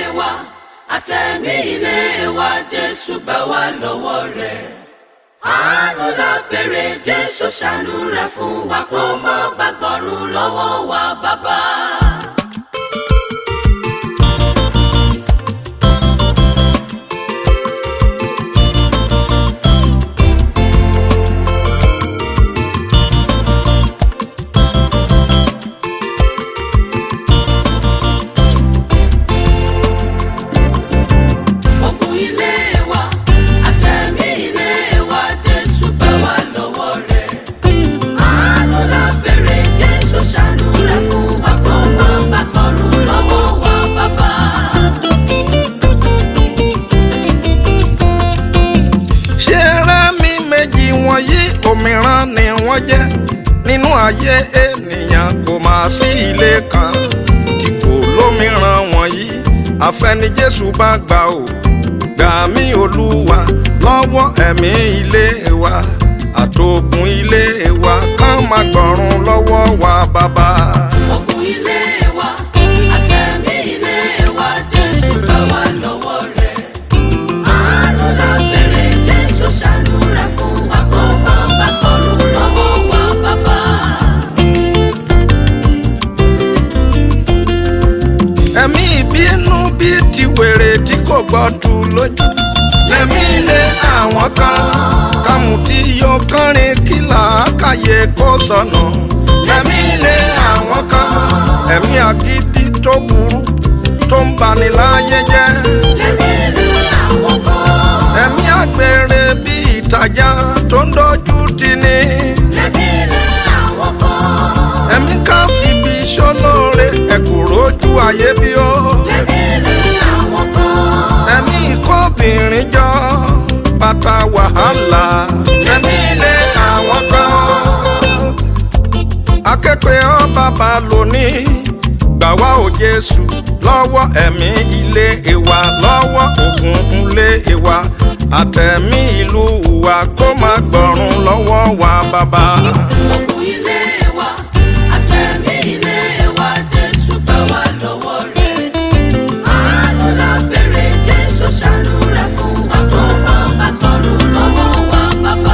wa àtẹ̀mí ilé wa jésù gbà wá lọ́wọ́ rẹ̀. àánú la béèrè jésù ṣàánú rẹ̀ fún wa kó má gbàgbọ́rùn lọ́wọ́ wa bàbá. ogun ilé wa àtẹ̀mí ilé wa jésù gbà wá lọ́wọ́ rẹ̀. àánú la béèrè jésù ṣàánú rẹ̀ fún wa kó má gbàgbọ́rùn lọ́wọ́ wa bàbá. ṣé rẹ́ mi méjì wọ̀nyí òmíràn ni wọ́n jẹ́ nínú ayé ènìyàn kò máa sí ilé kan kíkó lómìíràn wọ̀nyí àfẹni Jésù bá gbà ó gbà mí Olúwa lọ́wọ́ ẹ̀mí ilé wa àtògùn ilé wa ká má gbọ̀run lọ́wọ́ wa bàbá. ogun ilé wa àtẹ̀mí ilé wa jésù gbà wá lọ́wọ́ rẹ̀. àánú la béèrè jésù ṣàánú rẹ̀ fún wa kó má gbàgbọ́rùn lọ́wọ́ wa bàbá. ẹ̀mí ìbínú bíi ti wèrè tí kò gbọ́ tu lójú. lẹ́mí lé àwọn kan kàmù tí yóò kọrin kí làákàyè kó sọnù. lẹ́mí lé àwọn kan ẹ̀mí àgídí tó burú tó ń bani láyé jẹ́. lẹ́mí ilé àwọn kan. ẹ̀mí àgbèrè bíi ìtajà tó ń dojú tì ní. lẹ́mí ilé àwọn kan. ẹ̀mí ká fìbí sólóore ẹ̀kúrò ojú ayé bí ó. lẹ́mí ilé àwọn kan. ẹ̀mí ìkóbìnrin jọ bàtà wàhálà ẹ̀mí ilé àwọn kan. akẹ́kọ̀ọ́ ọ bàbá lónìí gbà wá o Jésù lọ́wọ́ ẹ̀mí ilé ìwà lọ́wọ́ ògùn ilé ìwà àtẹ̀mí ìlú wa kó má gbọ̀run lọ́wọ́ wa bàbá. ogun ilé wa àtẹ̀mí ilé wa jésù gbà wá lọ́wọ́ rẹ̀. àánú la béèrè jésù ṣàánú rẹ̀ fún wa kó má gbàgbọ́rùn lọ́wọ́ wa bàbá.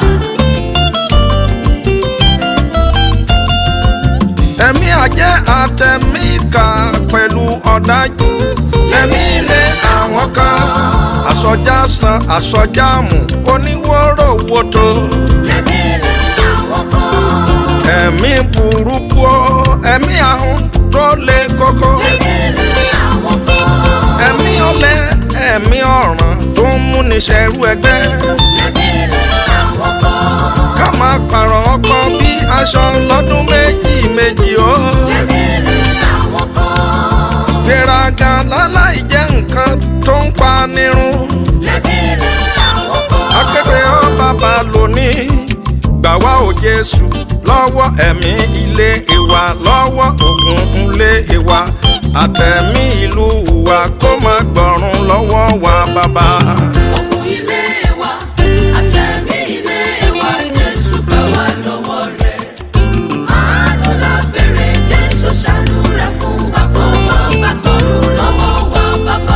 ẹ̀mí àjẹ́ àtẹ̀mí ìkà pẹ̀lú ọ̀dájú lẹ́mí ilé àwọn kan àsọjá san àsọjá mú oníwòrò wòtò lẹ́mí ilé àwọn kan. ẹ̀mí burúkú o, ẹ̀mí ahun tó le koko lẹ́mí ilé àwọn kan. ẹ̀mí ọ̀lẹ ẹ̀mí ọ̀ràn tó ń múni ṣẹrú ẹgbẹ́ lẹ́mí ilé àwọn kan. ká máa pààrọ̀ ọkọ bí aṣọ lọ́dún méjì méjì o. lẹ́mí ilé àwọn kan. gbéraga láláì jẹ́ nǹkan tó ń pa nírun. lẹ́mí ilé àwọn kan. akẹ́kọ̀ọ́ ọ bàbá lónìí gbà wá o Jésù lọ́wọ́ ẹ̀mí ilé ìwà lọ́wọ́ ògùn ilé ìwà àtẹ̀mí ìlú wa kó má gbọ̀run lọ́wọ́ wa bàbá. ogun ilé wa àtẹ̀mí ilé wa jésù gbà wá lọ́wọ́ rẹ̀. àánú la béèrè jésù ṣàánú rẹ̀ fún wa kó má gbàgbọ́rùn lọ́wọ́ wa bàbá.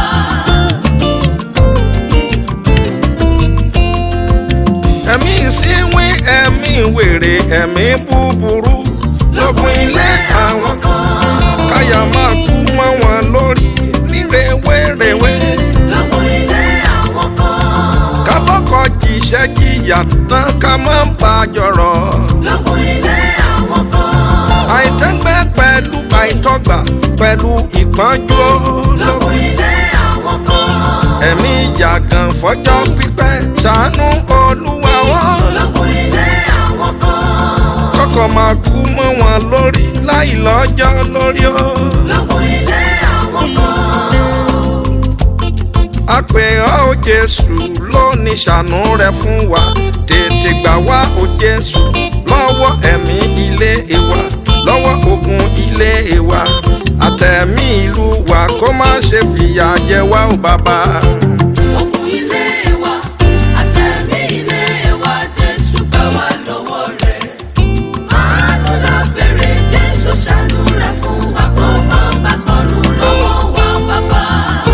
ẹ̀mí ìsínwín ẹ̀mí wèrè ẹ̀mí búburú lógun ilé àwọn kan káyà máa kú mọ́ wọn lórí ní rèwerèwe. lọ́gùn ilé àwọn kan. kábọ́kọ̀ jíṣẹ́ jìyà tán ká má bà á jọ̀rọ̀. lọ́gùn ilé àwọn kan. àìtẹ́gbẹ́ pẹ̀lú àìtọ́gbà pẹ̀lú ìpọ́njú lọ́gùn lógun. ilé àwọn kan. ẹ̀mí yàgàn fọjọ́ pípẹ́ ṣàánú olúwa wọn. lọ́gùn ilé àwọn kan. kọ́kọ́ máa kú mọ́ wọn lórí láì lọ́jọ́ lórí o. lọ́gùn ilé àwọn kan. a pè ọ́ o jésù lónìí ṣàánú rẹ fún wa tètè gbà wá o jésù lọ́wọ́ ẹ̀mí ilé ìwà lọ́wọ́ ogun ilé ìwà àtẹ̀mí ìlú wa kó má ṣe fìyà jẹ wá o bàbá. ogun ilé wa àtẹ̀mí ilé wa jésù gbà wá lọ́wọ́ rẹ̀. àánú la béèrè jésù ṣàánú rẹ̀ fún wa kó má gbàgbọ́rùn lọ́wọ́ wa bàbá.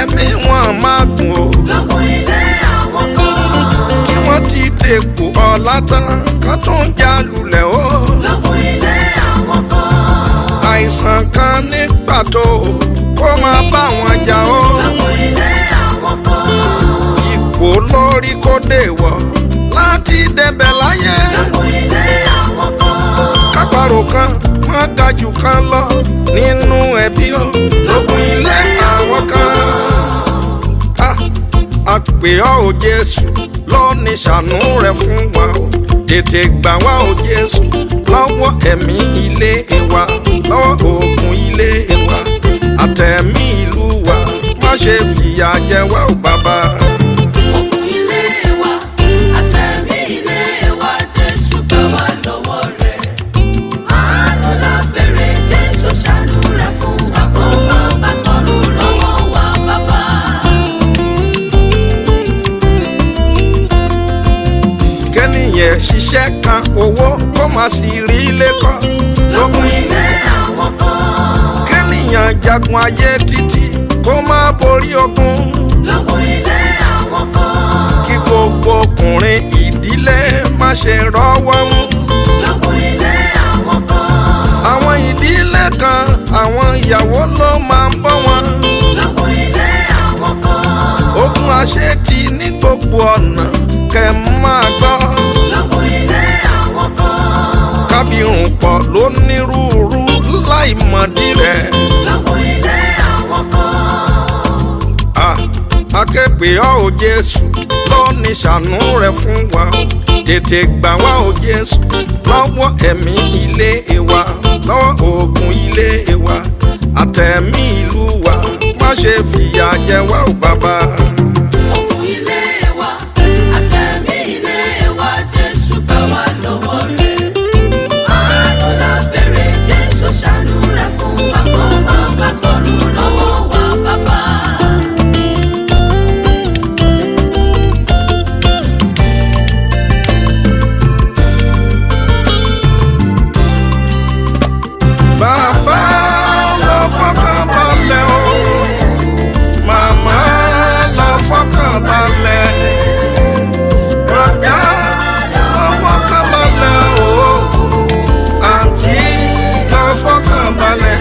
kẹ́mi wọn máa gùn o lógún ilé àwọn kan. kí wọ́n ti dèpò ọ̀la tán ká tún já lulẹ̀ o lógún ilé àwọn kan. àìsàn kan ní pàtó kó máa bá wọn jà o lógún ilé àwọn kan. ipò lórí kó dé wọ̀ láti débẹ̀ láyé lógún ilé àwọn kan. kápárò kan wọ́n ga jù kan lọ nínú ẹbí o lókun ilé àwọn kan. Ah, a pè ọ́ o Jésù lónìí ṣàánú rẹ̀ fún wa o tètè gbà wá o Jésù lọ́wọ́ ẹ̀mí ilé wa lọ́wọ́ ogun ilé wa àtẹ̀mí ìlú wa má ṣe fìyà jẹ wá o bàbá. Ogun ilé wa, àtẹ̀mí ilé wa, Jésù gbà wá lọ́wọ́ rẹ̀. Àánú la bèrè, Jésù ṣàánú rẹ̀ fún wa, kó má bá tọrùn lọ́wọ́ wa bàbá. kẹ́nìyàn ṣiṣẹ́ kan owó kó má sì rí ilé kọ́ Lógun ilé àwọn kan. kẹ́nìyàn jagun ayé títí kó má borí ogun Lógun ilé àwọn kan. kí gbogbo ọkùnrin ìdílé má ṣe rọ́wọ́ mú. Lógun ilé àwọn kan. àwọn ìdílé kan àwọn ìyàwó ló máa ń bọ́ wọn. Lógun ilé àwọn kan. ogun àṣetì ní gbogbo ọ̀nà kẹ́ máa gbọ́. Lógun ilé àwọn kan. kábírùn pọ̀ lónírúurú láì mọ̀dí rẹ̀. Lógun ilé àwọn kan. Ah, akẹ́pẹ́ ọ́ ò Jésù lónìí ṣàánú rẹ̀ fún wa o tètè gbà wá o Jésù lọ́wọ́ ẹ̀mí ilé wa lọ́wọ́ ogun ilé wa àtẹ̀mí ìlú wa má ṣe fìyà jẹ wá o bàbá. Ogun ilé wa, àtẹ̀mí ilé wa, Jésù gbà wá lọ́wọ́ rẹ̀. Àánú la bèrè, Jésù ṣàánú rẹ̀ fún wa, kó má bá tọrùn lọ́wọ́ wa bàbá. Bàbá lọ fọkàn balẹ̀ o, màmá lọ fọkàn balẹ̀, bùrọ̀dá lọ fọkàn balẹ̀ o, àǹtí lọ fọkàn balẹ̀.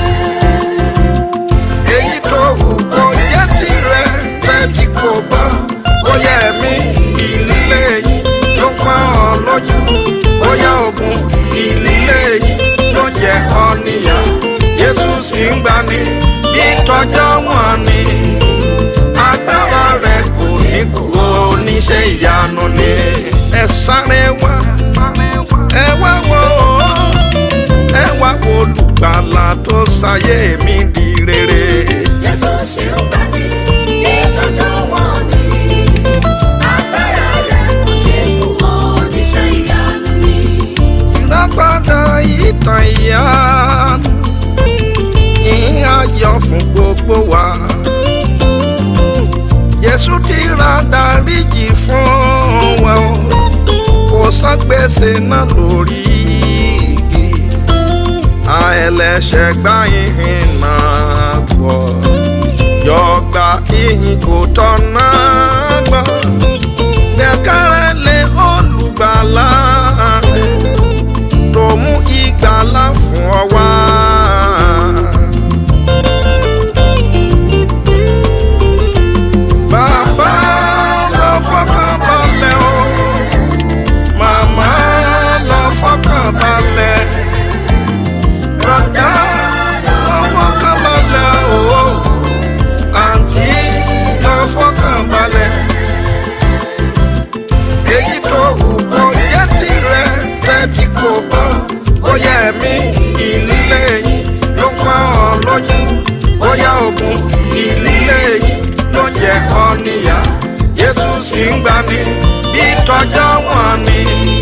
Èyí tó wù kó jẹ́ tirẹ̀ tẹ́tí kò bá, bóyá ẹ̀mí ìlílé yìí ló pa ọ́ lójú, bóyá ogun ìlílé yìí ló jẹ ọ́ níyà. Jésù sì ń gbani bí tọjọ́ wọn ni. Agbára rẹ̀ kò ní kú oníṣẹ́ ìyanu ni. Ẹ sáré wá, ẹ wá wò ó, ẹ wá wo olùgbàlà tó ṣayé mi di rere. Jésù ṣe ń gbà mí, ìtọ́jú wọn ni. Agbára rẹ̀ kò dé kú, oníṣẹ́ ìyanu ni. Ìràpadà ìtàn ìyanu, ìhìn ayọ̀ fún gbogbo wa. Jésù ti ra dáríjì fún wa o, kò san gbèsè náà lórí igi. Àẹlẹ́ṣẹ̀ gbá ìhìn náà gbọ́, yọ̀gbà ìhìn kò tọ̀nà gbọ́. Gbẹ̀kẹ́rẹ́ lé olùgbàlà rẹ̀ tó mú ìgbàlà fún ọ wá. Bàbá lọ fọkàn balẹ̀ o, màmá lọ fọkàn balẹ̀, bùrọ̀dá lọ fọkàn balẹ̀ o, àǹtí lọ fọkàn balẹ̀ èyí tó wù kó jẹ́ tirẹ̀ tẹ́tí kò bá bóyá ẹ̀mí ìlílé yìí ló ń pa ọ́ lójú bóyá ogun ìlílé yìí ló jẹ ọ́ níyà Jésù sì ń gbani bí tọjọ́ wọn ni.